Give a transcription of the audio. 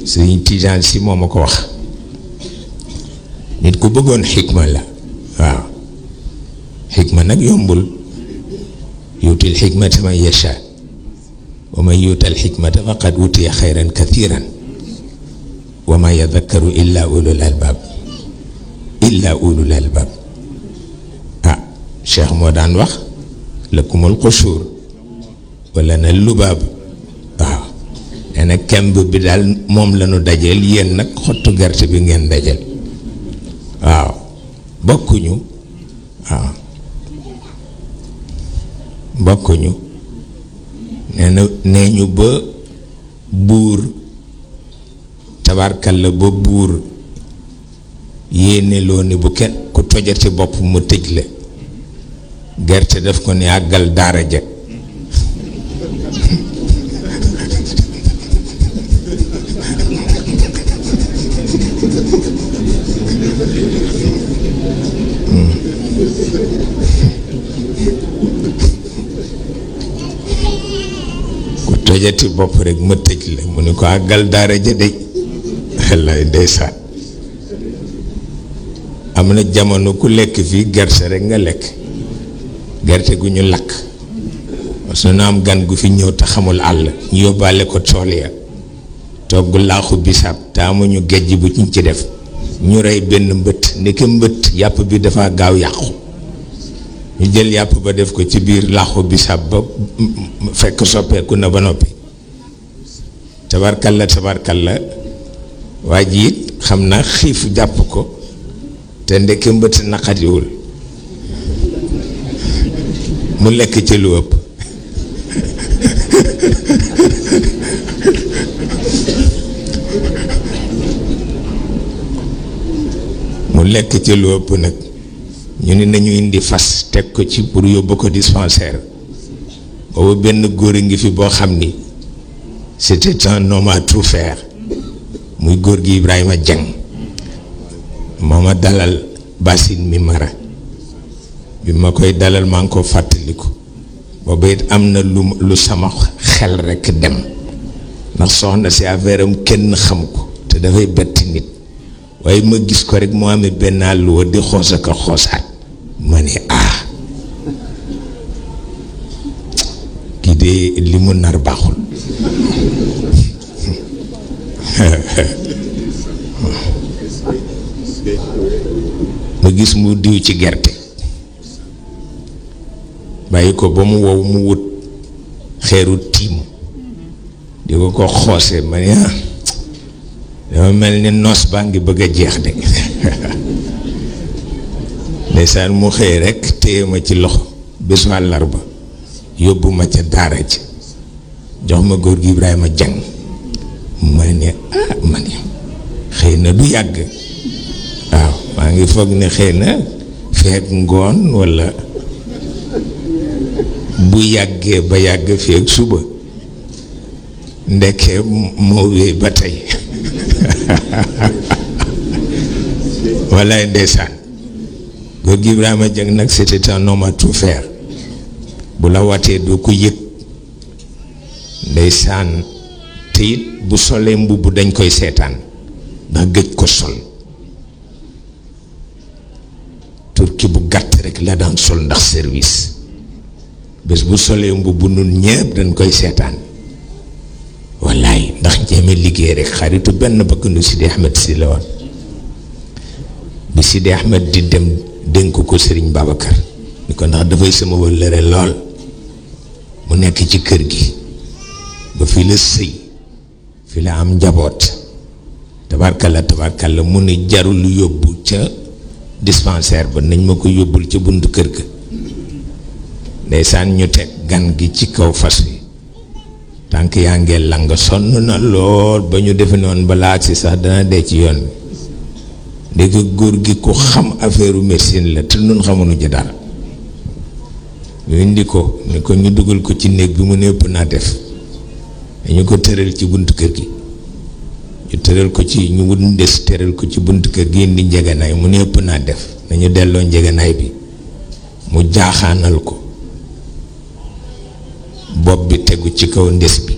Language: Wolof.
sëriñ Tijaan si moo ma ko wax nit ku bëggoon xikma la waaw xikma nag yombul yuutil xikmata man yasha wa man yuutal xikmata faqad utiya xayran kathiran wa ma yadakkaru illa ulul albaab illa ulul albaab ah cheikh moo daan wax lakumul xusuur wala na lubaab waaw nee na kemb bi daal moom la ñu dajeel yéen nag xottu gerte bi ngeen dajeel waaw bokkuñu waaw bokkuñu nee na nee ñu ba buur tabarkal la ba buur yéene loo ni bu kenn ku tojati bopp mu tëj la gerte daf ko ni àggal daara ja ku tojati bopp rek ma tëj la mu ni ko àggal daara ja de wallaay ndeysaan am na jamono ku lekk fii gerte rek nga lekk gerte gu ñu lakk su na am gan gu fi ñëw te xamul àll ñu yóbbaale ko tool ya togg laaxu bisaab te amuñu gejj bu ñu ci def ñu rey benn mbëtt ndeke mbëtt yàpp bi dafa gaaw yàqu ñu jël yàpp ba def ko ci biir laaxu bisaab ba fekk soppeeku na ba noppi tabarkalla tabarkalla waa ji it xam naa xiif jàpp ko te ndeke mbëtt naqadiwul mu lekk ci lu ëpp mu lekk ci lu ëpp nag ñu ni nañu indi fas teg ko ci pour yóbbu ko dispensaire boobu benn góor a ngi fi boo xam ni c'était un homme à tout faire muy góor gi Ibrahima Dieng moo ma dalal basin mi mara bi ma koy dalal maa ngi ko fàttaliku boobu it am na lu lu sama xel rekk dem ndax soxna si affaire am kenn xam ko te dafay betti nit waaye ma gis ko rek moo amee benn àlluwa di xoos ak a xoosaat ma ne ah kii de li mu nar baaxul ma gis mu diw ci gerte bàyyi ko ba mu wow mu wut xeeru tiim di ko ko xoose ma ne ah dama mel ni noos baa ngi bëgg a jeex de ndeysaan mu xëy rekk téye ma ci loxo bésu àllarba yóbbu ma ca daara ji jox ma góor gi Ibrahima Jang ma ne ah ma ne xëy na du yàgg waaw maa ngi foog ne xëy na feek ngoon walla bu yàggee ba yàgg feek suba ndekkee moo wéy ba tey wallaay ndeysaan góor gi Ibrahima Jang nag c'était un homme à tout faire bu la watee doo ko yëg ndeysaan te it bu solee mbubb dañ koy seetaan ndax gëj ko sol turki bu gàtt rek la daan sol ndax service bés bu solee mbubb nun ñépp dañ koy seetaan wallaay ndax jéeme liggéey rek xaritu benn bëgg nu Sidi Ahmed si la woon bi Sidi Ahmed di dem dénk ko Sëriñ Babacar ni ko ndax dafay sama wëllëre lool mu nekk ci kër gi ba fi la sëy fi la am njaboot tabarkalla tabarkalla mu ne jarul yóbbu ca dispensaire ba nañ ma ko yóbbul ca buntu kër ga ndeysaan ñu teg gan gi ci kaw fas wi tànk yaa ngee lang sonn na lool ba ñu defe noonu balaa agsi sax dana dee ci yoon bi ndeke góor gi ku xam affaire médecine la te nun xamuñu ci dara ñu indi ko ni ko ñu dugal ko ci néeg bi mu ne ëpp naa def dañu ko tëral ci buntu kër gi ñu tëral ko ci ñu wut ndes tëral ko ci buntu kër gi indi njeganaay mu ne ëpp naa def nañu delloo njeganaay bi mu jaaxaanal ko bopp bi tegu ci kaw ndes bi